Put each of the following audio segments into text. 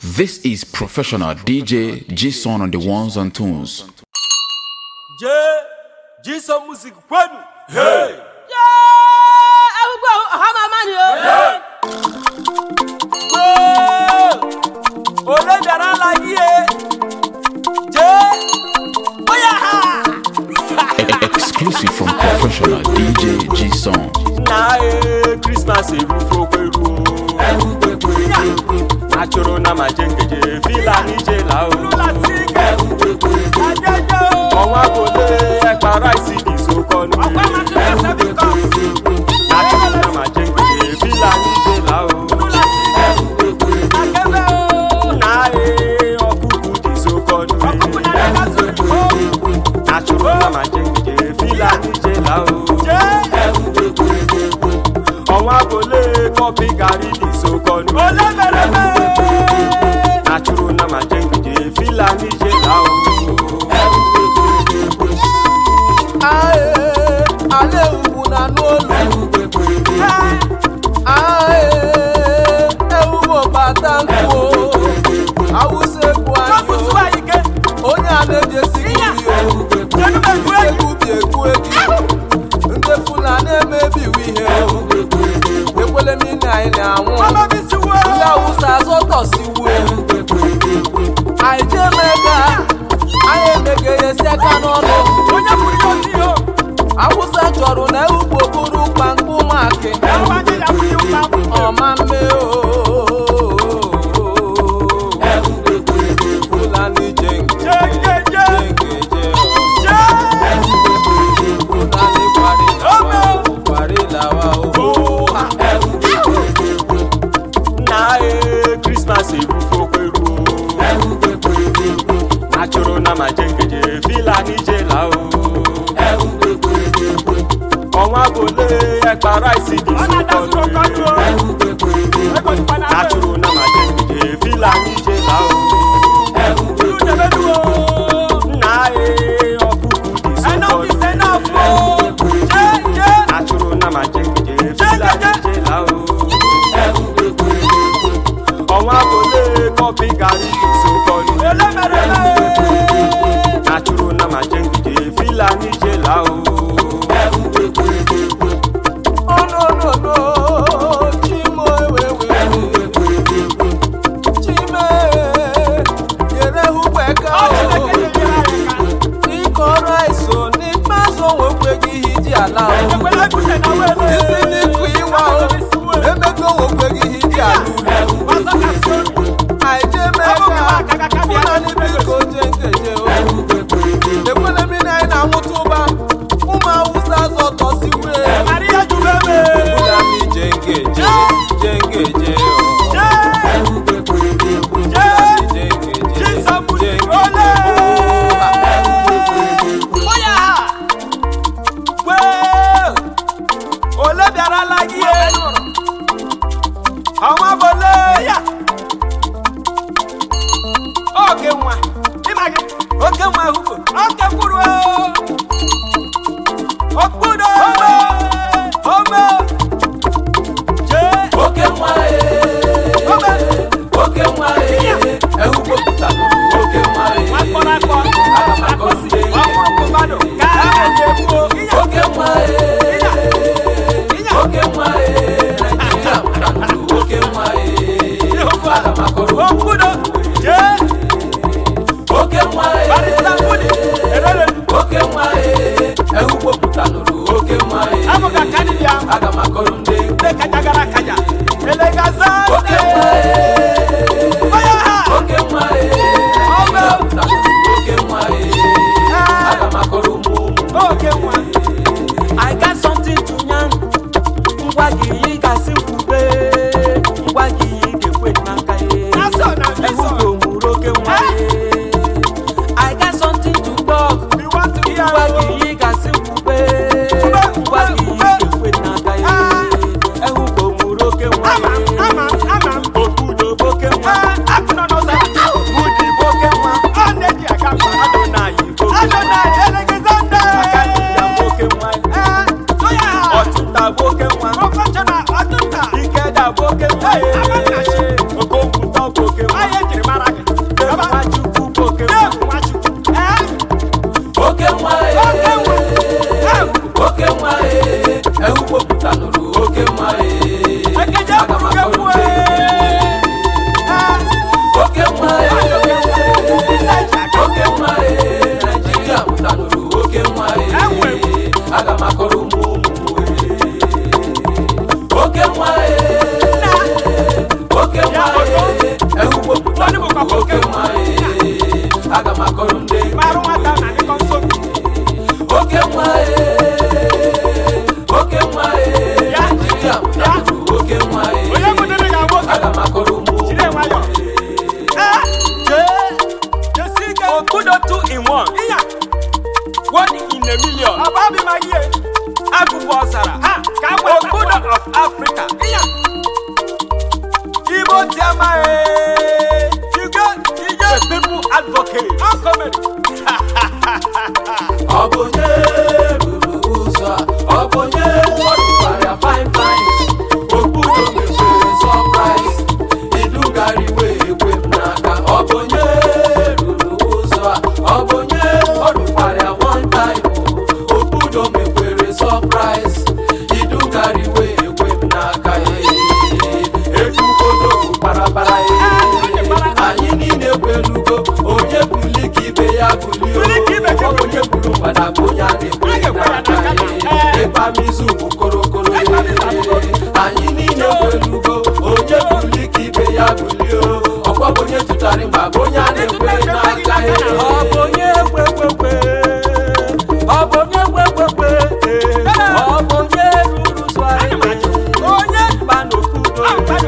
This is professional DJ G Son on the ones and twos. J Jason music kwenu. Hey. ẹgbẹ́ ọ̀hán màmá ni o. Gbó. Olè bẹ̀rẹ̀ la yí e. J. Oya ha. Exclusive from professional DJ G Son. Na e Christmas erufo kweru o. Achoro na ma jengeje fila nije la o. Ọnwa kole ẹgba rice di sokọ nu. Achoro na ma jengeje fila nije la o. Na e ọkụkụ di sokọ nu. Achoro na ma jengeje fila nije la o. ọnwa kole kọfị gari dị sokọnụ achụrụ na ma jengide fila nije la o Ae, ale ugwu na n'olu Ae, ewumo bata nkwu awụsa egwu anyị o. onye a na-ejesi gị egwu bi egwu egi ndị fulani emebiwo ihe o. ekwele m ine anyị na-anwụ ndị awụsa azọtọsiwu anyị jee mega anyị emegheyesi aka n'ọnụ awụsa chọrọ na ewugbo bụrụ kpamkpụ maki ọma mme fulani jenge jenge je fulani kwarilawa kwarilawa o na e krismas erufo kweru o achụrụ na ma jengeje fila nije la o ọnwa kole ẹgba rice dị sokọnụ achụrụ na ma jengeje fila nije la o nna e ọkụkụ dị sokọnụ achụrụ na ma jengeje fila nije la o ọnwa kole kọfị gari dị sokọnụ achụrụ na ma jengeje fila nije la o ononono chimo ewewe chime nyere hụgbeka ịkọrọ iso n'ikpeazụ onwekweghị ihe iji ala o isi n'ịkụ ịwa o emego onwekweghị ihe iji ala ulu anyị jee mega fulani biko je nkeje o ekwele mmiri anyị na-anwụta ụba ụmụ awụsa zọtọsiwe fulani je nkeje je nkeje o ole bịarala gị ọnwa bole ya oke nwa ịma gị oke nwa hugo oke kwuru okpudo ome ome jee oke nwa ome oke nwa ehugopụta oke nwa akpọrọ akpọ agamakosi ọkwụrụ mmadụ ka a ga-egbuo oke nwa oke nwa naijiria mụtanụ oke nwa agamakọrọ okpudo jee oke nwa barista mbudi erere oke nwa ehugopụtanụrụ oke nwa abụga kanibia agamakọrọ ndị ndị kajagara kaja elegaza oke nwa onye ha oke nwa ehugopụtanụrụ oke nwa agamakọrọ ụmụ ụmụ oke nwa i got something to yarn ngwa gị ị gasị nkwube ngwa gị ị ga-ekwe n'aka ya ehugbo mụrụ oke nwa i got something to talk ngwa gị ị gasị nkwube ngwa gị ị ga-ekwe n'aka ya ehugbo mụrụ oke nwa okpudo agụbụ ọzara obodo of africa igbo tiama ige ige people advocate ọ bụ onye ruru ụzọ a ọ bụ onye ọdụkwara fine fine okpudo mepere sọpraịz idugariwe ekwe m n'aka ọ bụ onye ruru ụzọ a ọ bụ onye ọdụkwara one time okpudo mepere sọpraịz idugariwe ekwe m n'aka ekwugodo kparabara anyị niile kwelugo onye buli ka ibe ya bulie Buli ka ibe ya ọ bụ onye buru mgbada bụ onye a na-ekwe n'aka ịkpamizu bụ korokoro anyị niile kwelugo onye buli ka ibe ya bulie ọkwa bụ onye tụtara mgba bụ onye a na-ekwe n'aka ọ bụ onye kwekwe ọ bụ onye kwekwe ọ bụ onye ruru ụzọ anyị onye mba n'okpuru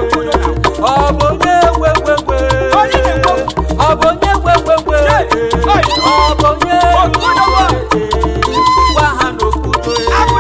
ọ bụ onye kwekwe ọ bụ onye kwekwe ọ bụ onye ruru ụzọ anyị gwa ha n'okpuru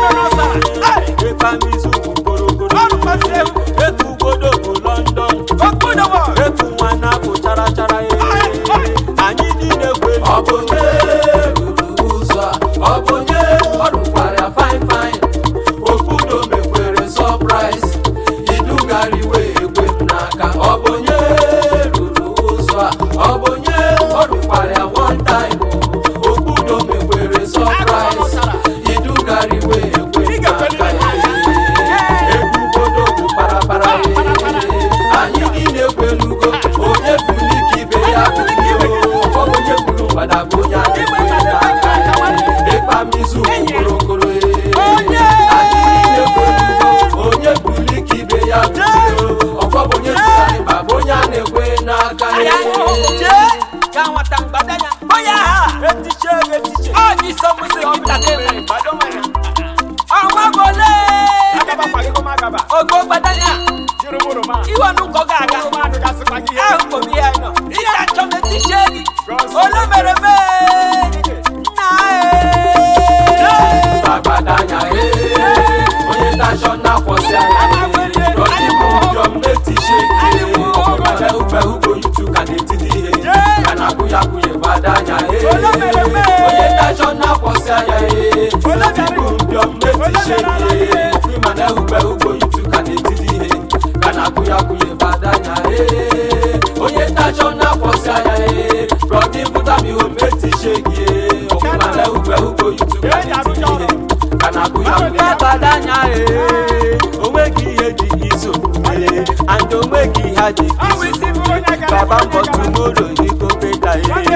ịkpamizu bụ korokoro etugodo bụ london etu nwa na-abụ chara chara anyị niile kwelu ọ bụ onye ruru ụzọ a ọ bụ onye ọdụkwara fine fine okpudo mekwere sọpraịz idugariwe ekwe m n'aka ọ bụ onye ruru ụzọ a ọ bụ onye ọdụkwara one time okpudo mekwere sọpraịz idugariwe ekwe m n'aka ebugodo bụ parapara anyị niile kwelugo onye buli ka ibe ya bulie ọ bụ onye buru mgbada bụ onye a na-ekwe n'aka ịkpamizu korokoro anyị niile kwelugo onye buli ka ibe ya bulie ọkwa bụ onye tụtara ịba bụ onye a na-ekwe n'aka jee ka nwata mgbadanya onye agha etiche etiche ọ dị sọ mụsị gị ntakịrị ọnwa gole ogo gbadanya iwe n'ụkọ ga-aga ahụ kpọbi ya nọ ihe achọ m etiche gị ole mere mee nna ee agbadanya ee onye tashọ na-akwọsị anya rọdịbụ ụjọm na-etishe ọkụmara ube ugbo yutu ka na-etidi ihe ka na-akwụ ya kwụnye gbadanya ee onye tashọ na-akwọsị anya ee rọdịbụ ụjọm na-etishe ihe ọkụmara ube ugbo yutu ka na-etidi ihe ka na-akwụ ya kwụnye gbadanya ee onye tashọ na-akwọsị anya ee rọdịbụ tamiho metishe gị ee ọkụmara ube ugbo yutu ka na-etidi ihe ka na-akwụ ya kwụnye gbadanya ee onweghị ihe dị iso ee and onweghị ihe dị iso baba mbọ tumoro ego beta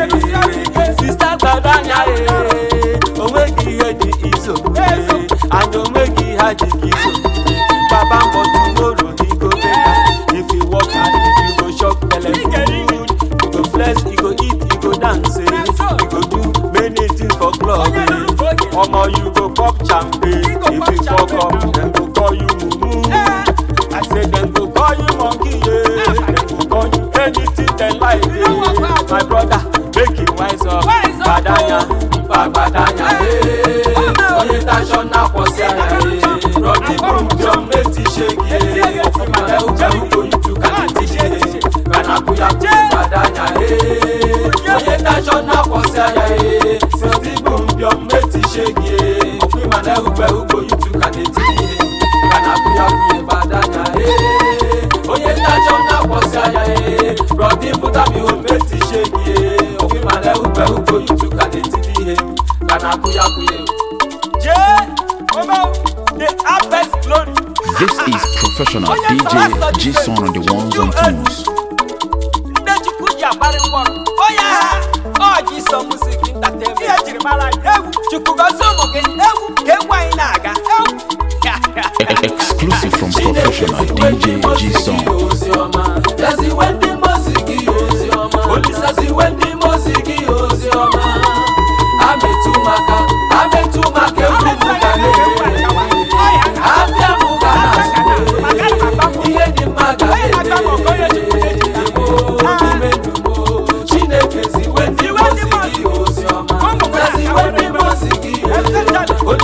ee sista gbadanya ee onweghị ihe dị iso ee and onweghị ihe dị iso baba mbọ tumoro ego beta if you work hard you go chop belle food you go flex you go eat you go dance eh you go do many things for club eh omo you go pop champagne if you fuck up dem go call you mumu i say dem go call you monkey yeah dem go call you anything dem like yeah my brother make you wise up gbadanya gbadanya ee onye tashọ na-akwọsị anya ee rọdị bụjọm na-etishe gị ee ọfụmara ube ugbo yutu ka na-etishe ka na-akwụ ya kwụ gbadanya ee onye tashọ na-akwọsị anya ee siti bụ mbịọm na-etishe gị ee ọfụmara ube ugbo yutu ka na-etishe ka na-akwụ ya kwụ gbadanya ee onye tashọ na-akwọsị anya ee rọdị bụtamiho na-etishe gị ee ọfụmara ube ugbo yutu ka na-etiri ihe ka na-akwụ ya kwụ ya jee omo the harvest glory. This is professional DJ G Son on the ones and twos. ndị chukwu ji agbara mkpọrọ onye agha ọ ji so music entertainment ihe jiri mara anyị egwu chukwu gozie ụmụ gị egwu ka egwu anyị na-aga egwu E- Exclusive from professional DJ G Son. Yaziwe ndị mozi gị ozi ọma Olisaziwe ndị mozi gị ozi ọma Ametụ maka ametụ maka egwu m ga na-ere Afịa m ga na-azụ Ihe dị mma ga na-ere Ime ndumo Chineke ziwe ndị mozi gị ozi ọma Yaziwe ndị mozi gị ozi ọma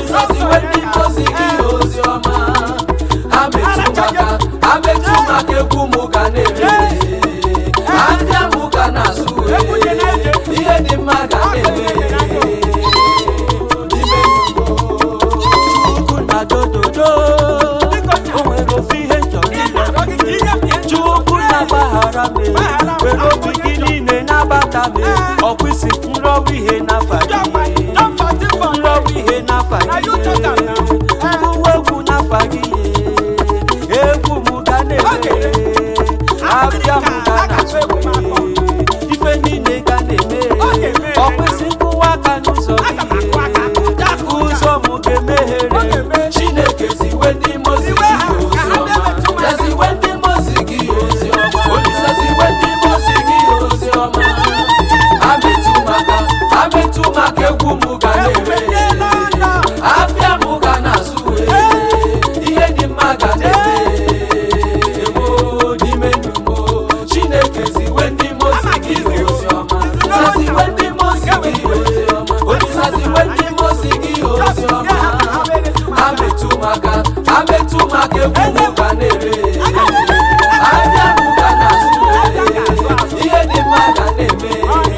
were obi gị niile nabata m ọkwa isi nrọwa ihe n'afa gị nrọwa ihe n'afa gị mkpụwa egwu n'afa gị egwu m ga na-eme abịa m ga na-atụ ife niile ga na-eme ọkwa isi nkwụwa aka n'ụzọ gị ụzọ m ga-emeghere Chineke ziwe ndị mozi gị oziọma ya ziwe ndị mozi gị oziọma Olisa ziwe ndị mozi gị oziọma ametụ maka ametụ maka egwu m ga na-eme afịa m ga na-azụ ihe dị mma ga na-eme emo n'ime ndụ m Chineke ziwe ndị mozi gị oziọma ya ziwe ndị mozi gị oziọma Olisa ziwe ndị mozi gị oziọma ametụ maka ametụ maka egwu m ga na-ere ahịa m ga na-azụ ihe dị mma ga na-eme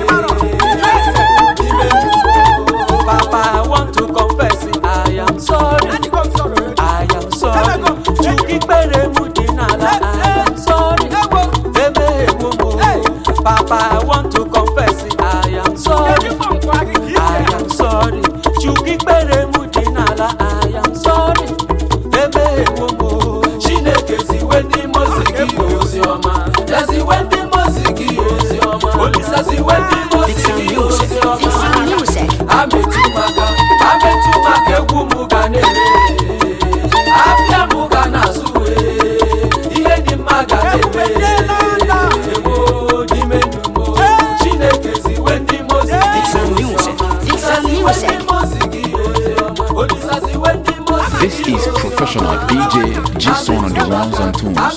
n'ime ndụ Papa, I want to confess it. I am sorry. I am sorry. Chukwu ikpere m dị n'ala. I am sorry. Emeghewo m. Papa, I want to confess it. I am sorry. I am sorry. Chukwu ikpere m dị n'ala. I am sorry. Emeghewo m. Chineke ziwe ndị mozi gị oziọma ya ziwe ndị mozi gị oziọma Olisa ziwe ndị mozi Fix some gị music. Fix oziọma some music. ametụ maka ametụ maka egwu m ga na-ere afịa m ga na-azụ ihe dị mma ga na-eme emo n'ime ndụ m Chineke ziwe ndị mozi gị Fix some music. Fix some music. This is professional DJ G Son on the ones and twos.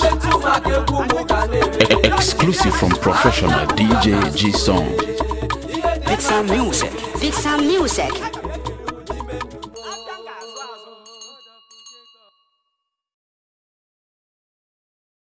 E- exclusive from professional DJ G Son. Fix some music. Fix some music.